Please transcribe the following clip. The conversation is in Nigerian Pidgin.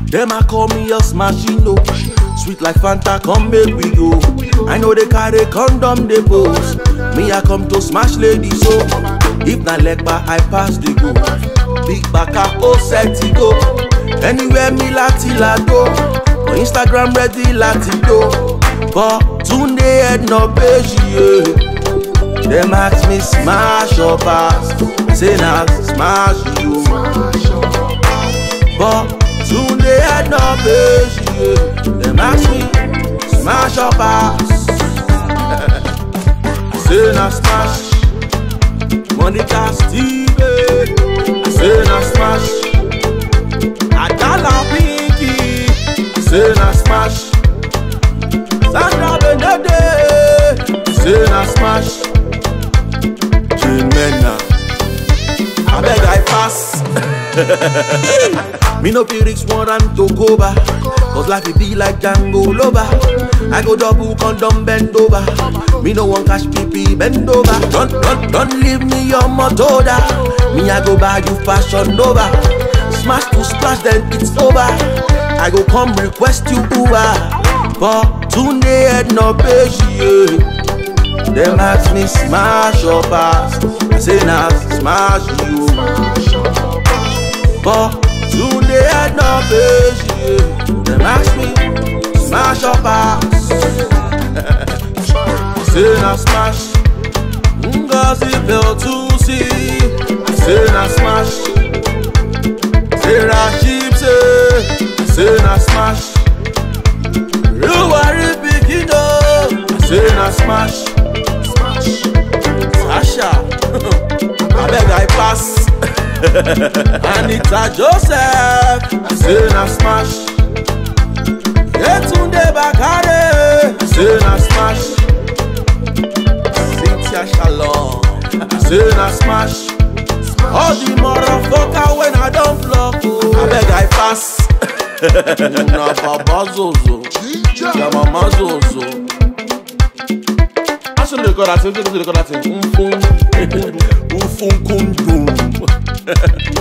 Them I call me a smashing no. Sweet like Fanta, come make we go. I know they carry condom, they pose. Me I come to smash ladies so. If na legba, I pass the go. Big baka, oh set it go. Anywhere me lati la go. For Instagram ready lati go. But Tunde head no page yeah. Them ask me smash or pass. Say na smash you. But Tunde head no page yeah. Them ask me smash or pass. I say na smash. Monica Steven. I say na smash. Adala Pinky. I say na smash. Sandra Benede. I say na smash. Jane Mena. I beg I pass. Me no fit risk one and to go back Cause life it be like Django Lover I go double condom bend over Me no one cash PP bend over Don't, don't, don't leave me your motoda Me I go buy you fashion Nova Smash to splash then it's over I go come request you Uber But Tunde head no page yeah. Them ask me smash or pass I say nah smash you But Tunde head no page yeah. Them ask me smash or pass Say na smash Ngozi Beltusi Say na smash Say Rashid say Say na smash Ruwari Bikino Say na smash Sasha Abeg I pass Anita Joseph Say na smash Yetunde Bakare Say na smash Cynthia Shalom Say na smash All the motherfucker when I don't block oh. Abeg I pass Na baba zozo Ya mama zozo Aṣọ lè kọ́ láti, ó lè kọ́ láti, ń fún, ń fún kúndùn.